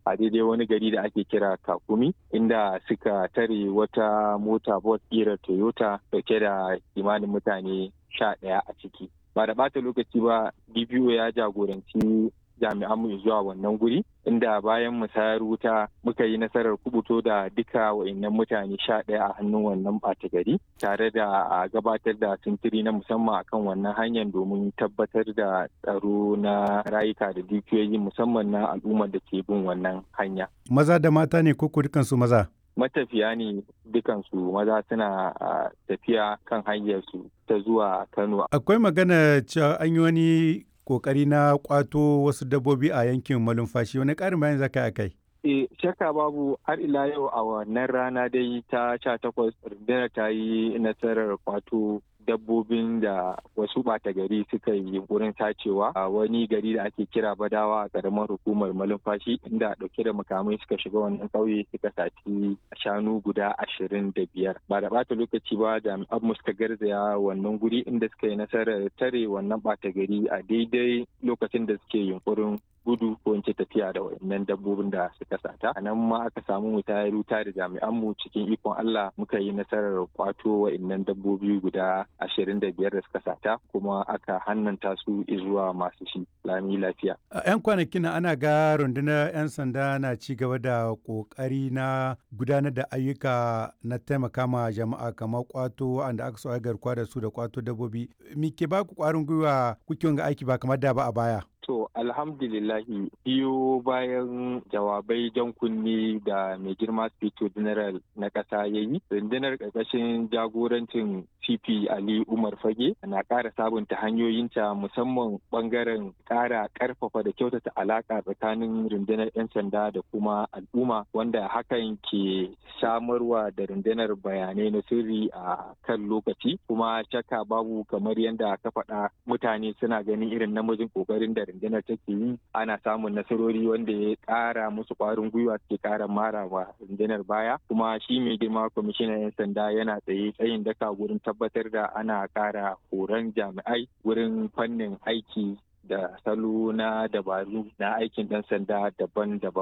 a daidai wani gari da ake kira kakumi inda suka tare wata mota bus ƙirar toyota dauke da kimanin mutane sha ɗaya a ciki ba da ɓata lokaci ba dpo ya jagoranci jami'an mu zuwa wannan guri inda bayan musayar wuta muka yi nasarar kubuto da duka wa'annan mutane sha ɗaya a hannun wannan ɓata gari tare da a gabatar da sintiri na musamman akan wannan hanyar domin tabbatar da tsaro na rayuka da dukiyoyi musamman na al'ummar da ke bin wannan hanya. Maza da mata ne ko dukansu maza? matafiya ne dukansu maza suna tafiya kan hanyarsu ta zuwa Kano. Akwai magana cewa an yi wani kokari na kwato wasu dabbobi a yankin malumfashi wani ƙarin bayan zaka a kai? E, shakka babu har ila yau a wannan rana dai ta sha takwas rundunar ta yi nasarar kwato dabbobin da wasu ɓata gari suka yi wurin tacewa a wani gari da ake kira badawa a ƙaramar hukumar malumfashi inda ɗauke da makamai suka shiga wannan ƙauye suka sati shanu guda ashirin da biyar ba da ɓata lokaci ba jami'an mu suka garzaya wannan guri inda suka yi nasarar tare wannan ɓata gari a daidai lokacin da suke yunkurin gudu ko in ce tafiya da wayannan dabbobin da suka sata a nan ma aka samu mu tayar wuta da jami'an mu cikin ikon Allah muka yi nasarar kwato wayannan dabbobi guda ashirin da biyar da suka sata kuma aka hannanta su zuwa masu shi lami lafiya. A 'yan kwanakin ana ga rundunar 'yan sanda na ci gaba da kokari na gudanar da ayyuka na taimaka ma jama'a kamar kwato wanda aka so garkuwa da su da kwato dabbobi. Me ke ba ku kwarin gwiwa kuke ga aiki ba kamar da ba a baya? To alhamdulillahi biyo bayan jawabai jan kunni da mai girma Spito General na ƙasa ya yi, rundunar ƙarƙashin jagorancin CP Ali Umar Fage na ƙara sabunta hanyoyinta musamman ɓangaren ƙara ƙarfafa da kyautata alaƙa tsakanin rundunar 'yan sanda da kuma al'umma wanda hakan ke samarwa da rundunar bayanai na sirri a kan lokaci kuma shakka babu kamar yadda ka faɗa mutane suna ganin irin namijin ƙoƙarin da rundunar take yi ana samun nasarori wanda ya ƙara musu ƙwarin gwiwa suke ƙara mara wa rundunar baya kuma shi mai girma kwamishinan 'yan sanda yana tsaye tsayin daka wurin tabbatar da ana ƙara horon jami'ai wurin fannin aiki da salo na dabaru na aikin ɗan sanda daban-daban.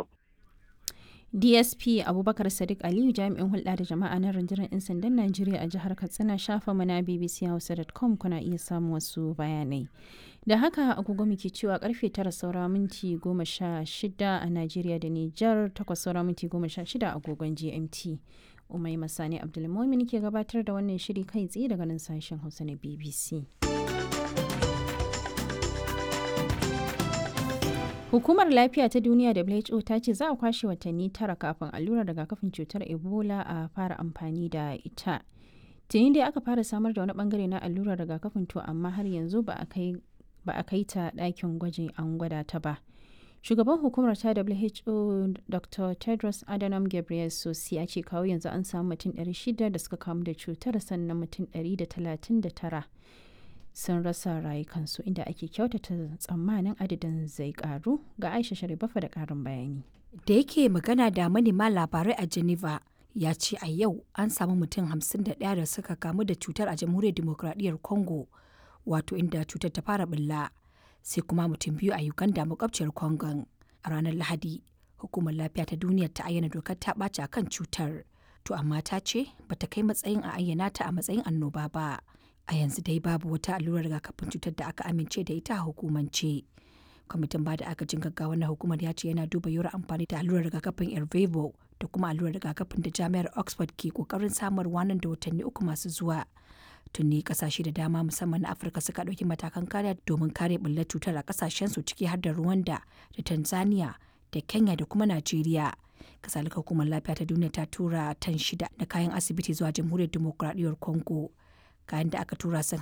dsp abubakar sadiq aliyu jami'in hulɗa da jama'a na rundunar 'yan sandan najeriya a jihar katsina shafa mana bbchausa.com kuna iya samun wasu bayanai da haka agogo muke cewa karfe tara saura minti goma sha shida a najeriya da nijar takwas saura minti goma sha shida agogon gmt umai masani abdulmomin ke gabatar da wannan shiri kai tsaye daga nan sashen hausa na bbc Hukumar Lafiya ta Duniya WHO ta ce za a kwashe watanni tara kafin allurar rigakafin cutar Ebola a fara amfani da ita. Tuni dai aka fara samar da wani bangare na allurar rigakafin to amma har yanzu ba a kai ta ɗakin gwajin an gwada ta ba. Shugaban hukumar ta WHO Dr. Tedros Adhanom Ghebreyesus ya ce kawo yanzu an samu mutum 600 da suka kamu da cutar sannan mutum 139 sun rasa rayukansu inda ake kyautata tsammanin adadin zai karu ga aisha sharibafa da karin bayani da yake magana da manema labarai a geneva ya ce a yau an samu mutum 51 da suka kamu da cutar a jamhuriyar demokradiyyar congo wato inda cutar ta fara bulla sai kuma mutum biyu a uganda makwabciyar congon a ranar lahadi hukumar lafiya ta duniya ta ayyana dokar ta ɓaci a kan cutar to amma ta ce bata kai matsayin a ayyana ta a matsayin annoba ba a yanzu dai babu wata allurar rigakafin cutar da aka amince da ita a hukumance kwamitin ba da agajin gaggawa na hukumar ya ce yana duba yiwuwar amfani da allurar rigakafin ervevo da kuma allurar rigakafin da jami'ar oxford ke kokarin samarwa nan da watanni uku masu zuwa tuni kasashe da dama musamman na afirka suka ɗauki matakan kariya domin kare bullar cutar a kasashen su ciki har da rwanda da tanzania da kenya da kuma najeriya kasalika hukumar lafiya ta duniya ta tura tan shida da kayan asibiti zuwa jamhuriyar dimokuraɗiyyar congo kayan da aka tura sun